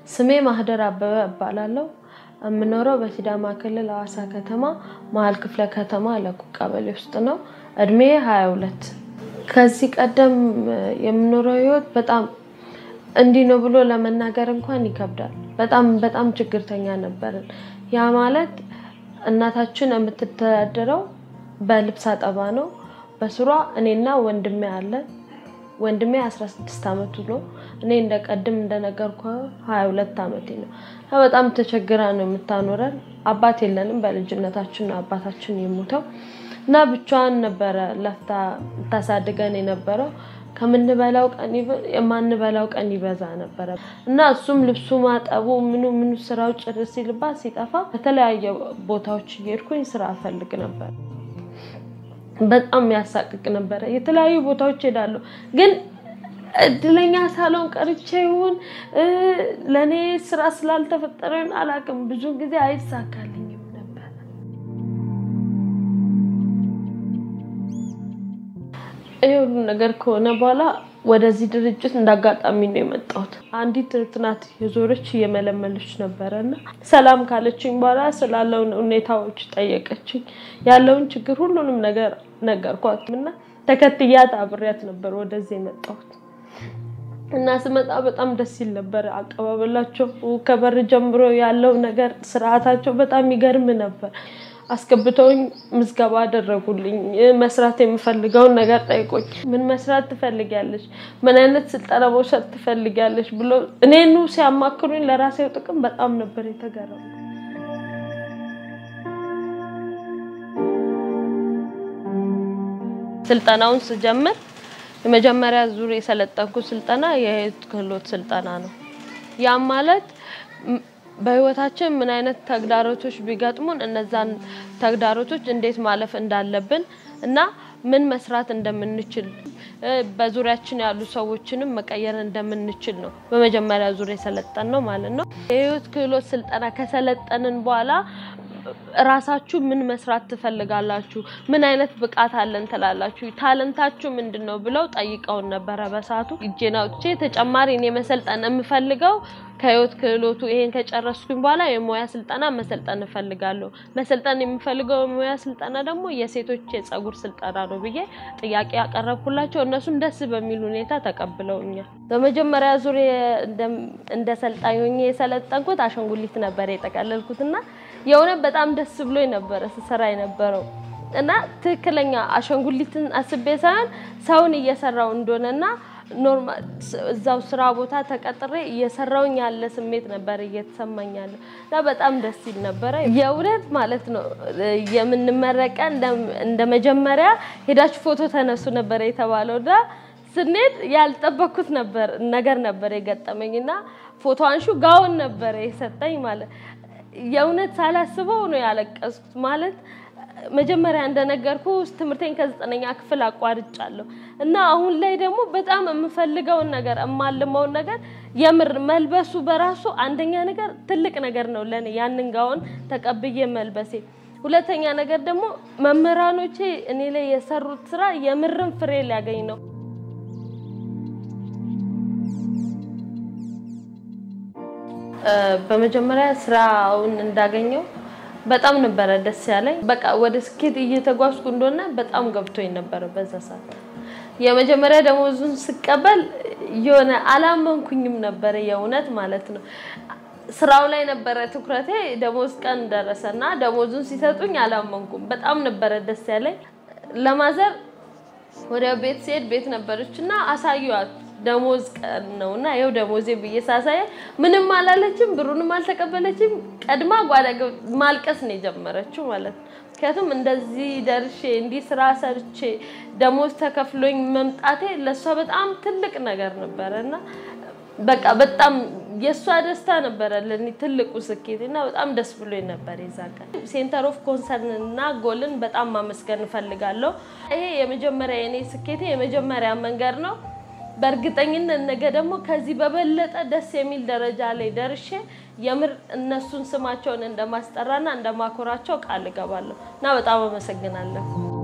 ስሜ ማህደር አበበ እባላለሁ። የምኖረው በሲዳማ ክልል ሐዋሳ ከተማ መሀል ክፍለ ከተማ ለቁ ቀበሌ ውስጥ ነው። እድሜ ሀያ ሁለት ከዚህ ቀደም የምኖረው ህይወት በጣም እንዲህ ነው ብሎ ለመናገር እንኳን ይከብዳል። በጣም በጣም ችግርተኛ ነበርን። ያ ማለት እናታችን የምትተዳደረው በልብስ አጠባ ነው። በስሯ እኔና ወንድሜ አለን። ወንድሜ 16 ዓመቱ ነው። እኔ እንደ ቀድም እንደነገርኩ 22 ዓመቴ ነው። በጣም ተቸግራ ነው የምታኖረን። አባት የለንም። በልጅነታችን ነው አባታችን የሞተው እና ብቻዋን ነበረ ለፍታ ታሳድገን የነበረው። ከምንበላው ቀን የማንበላው ቀን ይበዛ ነበረ እና እሱም ልብሱ ማጠቡ ምኑ ምኑ ስራው ጭር ሲልባት ሲጠፋ በተለያየ ቦታዎች እየሄድኩኝ ስራ እፈልግ ነበር። በጣም ያሳቅቅ ነበረ። የተለያዩ ቦታዎች ሄዳለሁ፣ ግን እድለኛ ሳልሆን ቀርቼ ይሁን ለእኔ ስራ ስላልተፈጠረ ይሁን አላውቅም፣ ብዙ ጊዜ አይሳካልኝም ነበር። ይህ ሁሉ ነገር ከሆነ በኋላ ወደዚህ ድርጅት እንዳጋጣሚ ነው የመጣሁት። አንዲት እህት ናት የዞረች እየመለመለች ነበረ እና ሰላም ካለችኝ በኋላ ስላለውን ሁኔታዎች ጠየቀችኝ። ያለውን ችግር ሁሉንም ነገር ነገርኳት እና ተከትያት አብሬያት ነበር ወደዚህ የመጣሁት እና ስመጣ በጣም ደስ ይል ነበር። አቀባበላቸው ከበር ጀምሮ ያለው ነገር ስርዓታቸው በጣም ይገርም ነበር። አስገብተውኝ ምዝገባ አደረጉልኝ። መስራት የምፈልገውን ነገር ጠይቆኝ፣ ምን መስራት ትፈልጊያለሽ? ምን አይነት ስልጠና መውሰድ ትፈልጊያለሽ? ብሎ እኔኑ ሲያማክሩኝ ለራሴው ጥቅም በጣም ነበር የተገረሙ። ስልጠናውን ስጀምር የመጀመሪያ ዙር የሰለጠንኩት ስልጠና የህይወት ክህሎት ስልጠና ነው። ያም ማለት በህይወታችን ምን አይነት ተግዳሮቶች ቢገጥሙን እነዛን ተግዳሮቶች እንዴት ማለፍ እንዳለብን እና ምን መስራት እንደምንችል በዙሪያችን ያሉ ሰዎችንም መቀየር እንደምንችል ነው በመጀመሪያ ዙር የሰለጠን ነው ማለት ነው። የህይወት ክህሎት ስልጠና ከሰለጠንን በኋላ ራሳችሁ ምን መስራት ትፈልጋላችሁ? ምን አይነት ብቃት አለን ትላላችሁ? ታለንታችሁ ምንድን ነው ብለው ጠይቀውን ነበረ። በሰዓቱ እጄን አውጥቼ ተጨማሪ እኔ መሰልጠን የምፈልገው ከህይወት ክህሎቱ ይሄን ከጨረስኩኝ በኋላ የሙያ ስልጠና መሰልጠን እፈልጋለሁ። መሰልጠን የምፈልገው የሙያ ስልጠና ደግሞ የሴቶች የጸጉር ስልጠና ነው ብዬ ጥያቄ ያቀረብኩላቸው እነሱም ደስ በሚል ሁኔታ ተቀብለውኛል። በመጀመሪያ ዙር እንደ ሰልጣኝ ሆኜ የሰለጠንኩት አሻንጉሊት ነበር የጠቀለልኩት እና የእውነት በጣም ደስ ብሎኝ ነበረ ስሰራ የነበረው እና ትክክለኛ አሻንጉሊትን አስቤ ሳይሆን ሰውን እየሰራው እንደሆነና ኖርማል እዛው ስራ ቦታ ተቀጥሬ እየሰራውኝ ያለ ስሜት ነበር እየተሰማኝ ያለ እና በጣም ደስ ይል ነበረ። የእውነት ማለት ነው የምንመረቀ እንደ መጀመሪያ ሄዳችሁ ፎቶ ተነሱ ነበር የተባለው እና ስንሄድ ያልጠበኩት ነበር ነገር ነበር የገጠመኝ እና ፎቶ አንሹ ጋውን ነበር የሰጠኝ ማለት የእውነት ሳላስበው ነው ያለቀስኩት ማለት መጀመሪያ እንደነገርኩ ትምህርቴን ከዘጠነኛ ክፍል አቋርጫለሁ እና አሁን ላይ ደግሞ በጣም የምፈልገውን ነገር የማልመውን ነገር የምር መልበሱ በራሱ አንደኛ ነገር ትልቅ ነገር ነው ለኔ ያንን ጋውን ተቀብዬ መልበሴ። ሁለተኛ ነገር ደግሞ መምህራኖቼ እኔ ላይ የሰሩት ስራ የምርም ፍሬ ሊያገኝ ነው። በመጀመሪያ ስራውን እንዳገኘው በጣም ነበረ ደስ ያለኝ። በቃ ወደ ስኬት እየተጓዝኩ እንደሆነ በጣም ገብቶኝ ነበረ በዛ ሰዓት። የመጀመሪያ ደሞዙን ስቀበል የሆነ አላመንኩኝም ነበረ የእውነት ማለት ነው። ስራው ላይ ነበረ ትኩረቴ። ደሞዝ ቀን ደረሰና ደሞዙን ሲሰጡኝ አላመንኩም። በጣም ነበረ ደስ ያለኝ። ለማዘር ወደ ቤት ሲሄድ ቤት ነበረች እና አሳዩዋት ደሞዝ ቀን ነው እና ይኸው ደሞዜ ብዬ ሳሳየ ምንም አላለችም፣ ብሩንም አልተቀበለችም። ቀድማ ጓዳ ማልቀስ ነው የጀመረችው ማለት ነው። ምክንያቱም እንደዚህ ደርሼ እንዲህ ስራ ሰርቼ ደሞዝ ተከፍሎኝ መምጣቴ ለእሷ በጣም ትልቅ ነገር ነበረ እና በቃ በጣም የእሷ ደስታ ነበረ ለእኔ ትልቁ ስኬት እና በጣም ደስ ብሎኝ ነበር የዛ ቀን። ሴንተር ኦፍ ኮንሰርን እና ጎልን በጣም ማመስገን እፈልጋለሁ። ይሄ የመጀመሪያ የኔ ስኬቴ የመጀመሪያ መንገድ ነው። በእርግጠኝነት ነገ ደግሞ ከዚህ በበለጠ ደስ የሚል ደረጃ ላይ ደርሼ የምር እነሱን ስማቸውን እንደማስጠራና እንደማኮራቸው ቃል እገባለሁ እና በጣም አመሰግናለሁ።